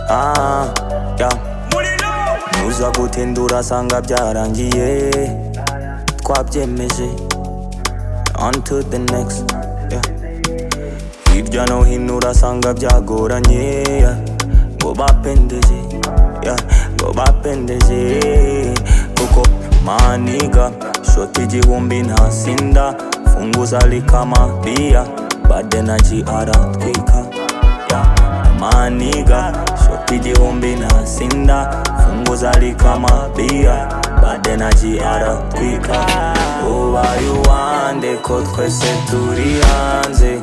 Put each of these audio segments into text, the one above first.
ah, yeah. muza gutindura asanga byarangiye twabyemeje on to the next yeah. hirya no hino urasanga byagoranye yeah. ngo bapendeje yeah. ngo bapendeje kuko maniga shoti igihumbi ntasinda funguza likama bia bade na jiara twika yeah. maniga shoti igihumbi ntasinda funguza likama bia bade na jiara twika ubaye uwande ko twese turi hanze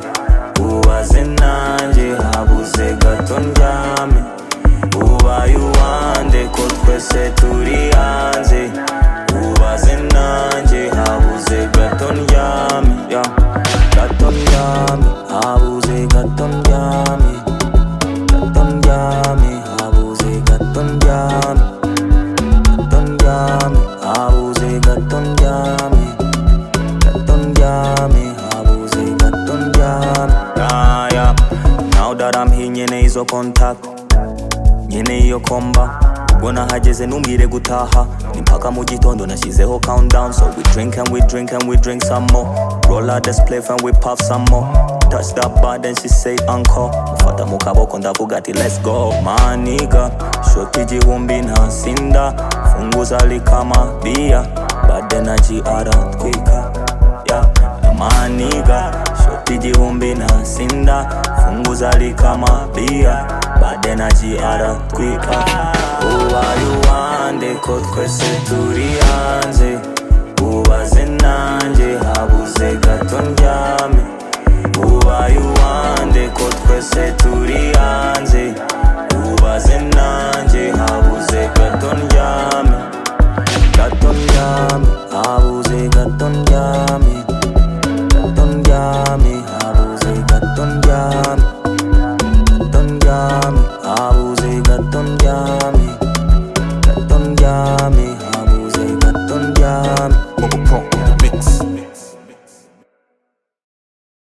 ubaze nanjye habuze gato ndyame ubaye uwande ko twese turi hanze ubaze nanjye habuze gato ndyame yeah. gato ndyame habuze gato ndyame gato ndyame habuze gato ndyame gato ndyame habuze gato ndyame gato ndyame habuze gato ndyame Ah, yeah. now that I'm here nyene izo contact nyene iyo komba ubwo nahageze ntumbwire gutaha ni mpaka mu gitondo nashyizeho countdown so we drink and we drink and we drink some more roll out the spliff and we puff some more touch that bar then she say uncle mfata mu kaboko ndavuga ati let's go maniga shoti igihumbi ntasinda funguza likama bia bade na gr twika yeah. maniga shoti igihumbi ntasinda funguza likama bia bade na gr twika ubaye uwande ko twese turi hanze ubaze nanjye habuze gato ndyame ubaye uwande ko twese turi hanze ubaze nanjye habuze gato ndyame gato ndyame habuze gato ndyame